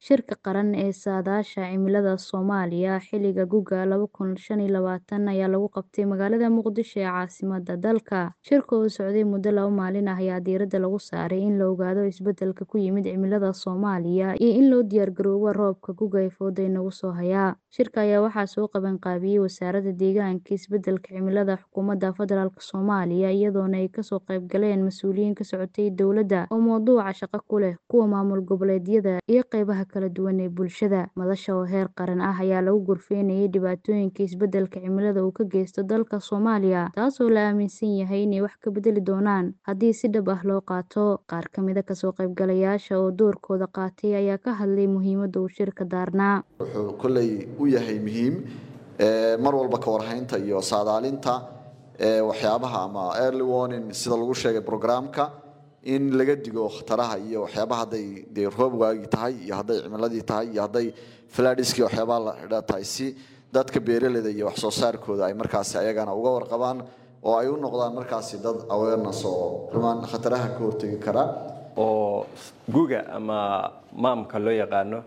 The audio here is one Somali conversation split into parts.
Shirka Qaran ee Saadaasha Cimilada Soomaaliya xilliga guga laba kun shan iyo labaatan ayaa lagu qabtay magaalada Muqdisho ee caasimadda dalka. Shirka oo socday muddo laba maalin ah ayaa diiradda lagu saaray in la ogaado isbeddelka ku yimid cimilada Soomaaliya iyo in loo diyaargaroobo roobabka guga ee fooda inagu soo haya. Shirka ayaa waxaa soo qaban qaabiyay Wasaaradda Deegaanka iyo Isbeddelka Cimilada Xukuumadda Federaalk Soomaaliya iyadoona ay kasoo qayb galeen mas'uuliyiin ka socotay dowladda oo mowduuca shaqo ku leh, kuwa maamul goboleedyada iyo qaybaha kala duwan ee bulshada. Madasha oo heer qaran ah ayaa lagu gorfeynayay dhibaatooyinka isbeddelka cimilada uu ka geysto dalka Soomaaliya, taasoo la aaminsan yahay inay wax ka beddeli doonaan haddii si dhab ah loo qaato. Qaar ka mid ah kasoo qaybgalayaasha oo doorkooda qaatay ayaa ka hadlay muhiimadda uu shirka daarnaa. wuxuu kolley u yahay muhiim mar walba ka warhaynta iyo saadaalinta waxyaabaha ama early warning sida lagu sheegay programka in laga digo khataraha iyo waxyaabaha hadday dee roob waagi tahay iyo hadday cimiladii tahay iyo hadday fladhiski waxyaabaha la xidha tahay si dadka beeraleyda iyo wax soo saarkooda ay markaasi ayagana uga warqabaan oo ay u noqdaan markaasi dad awareness oo rumaan khataraha ka hortegi kara oo guga ama maamka loo yaqaano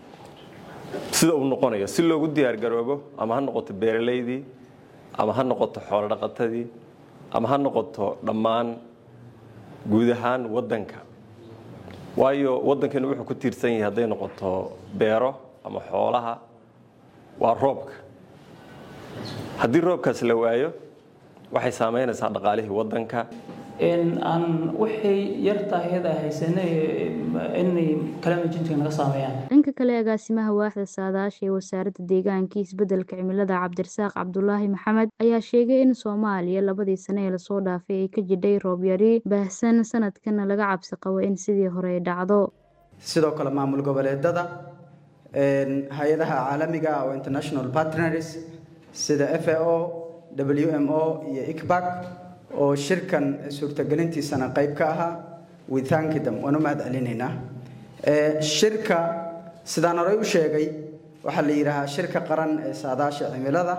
sida uu noqonayo si loogu diyaargaroobo ama ha noqoto beeraleydii ama ha noqoto xoolo dhaqatadii ama ha noqoto dhammaan guud ahaan waddanka waayo waddankani wuxuu ku tiirsan yahay hadday noqoto beero ama xoolaha waa roobka haddii roobkaas la waayo waxay saameynaysaa dhaqaalihii waddanka aan waxay yartaahayada haysanay inay kalamajintiga naga saameeyaan dhanka kale agaasimaha waaxda saadaasha ee wasaaradda deegaanka iyo isbeddelka cimilada cabdirasaaq cabdulaahi maxamed ayaa sheegay in soomaaliya labadii sane ee lasoo dhaafay ay ka jidhay roob yari baahsan sanadkana laga cabsi qabo in sidii hore ay dhacdo sidoo kale maamul goboleedada hay-adaha caalamiga oo international partners sida f a o w m o iyo icbac oo shirkan suurtagelintiisana qayb ka ahaa withankidam waan u mahad celinaynaa shirka sidaan horey u sheegay waxaa la yidhaahaa shirka qaran ee saadaasha cimilada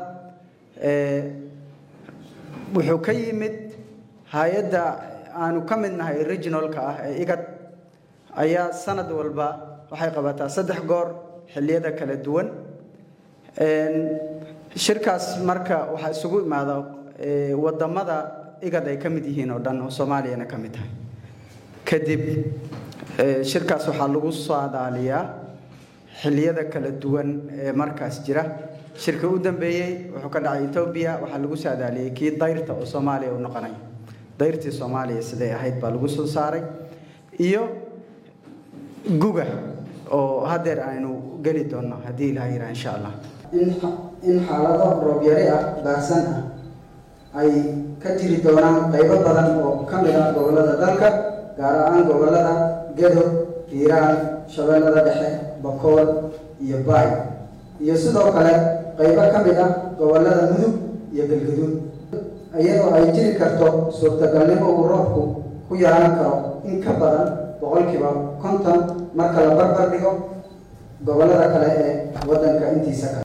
wuxuu ka yimid hay-adda aanu ka mid nahay regionalka ah ee igad ayaa sanad walba waxay qabataa saddex goor xilliyada kala duwan shirkaas marka waxaa isugu imaada wadamada igad ay ka mid yihiin oo dhan oo soomaaliyana ka mid tahay kadib shirkaas waxaa lagu saadaaliyaa xilliyada kala duwan ee markaas jira shirka u dambeeyey wuxuu ka dhacay etoobiya waxaa lagu saadaaliyey kii dayrta oo soomaaliya u noqonay dayrtii soomaaliya siday ahayd baa lagu soo saaray iyo guga oo haddeer aynu geli doonno haddii ilaha yidhaha insha allah in xaalado roobyari ah baahsan ah ay ka jiri doonaan qaybo badan oo ka mid ah gobollada dalka gaar ahaan gobollada gedo hiiraan shabeellada dhexe bakool iyo baay iyo sidoo kale qaybo ka mid ah gobollada mudug iyo galgaduud iyadoo ay jiri karto suurtagalnimo uu roobku ku yeelan karo in ka badan boqolkiiba konton marka la barbar dhigo gobollada kale ee waddanka intiisa kale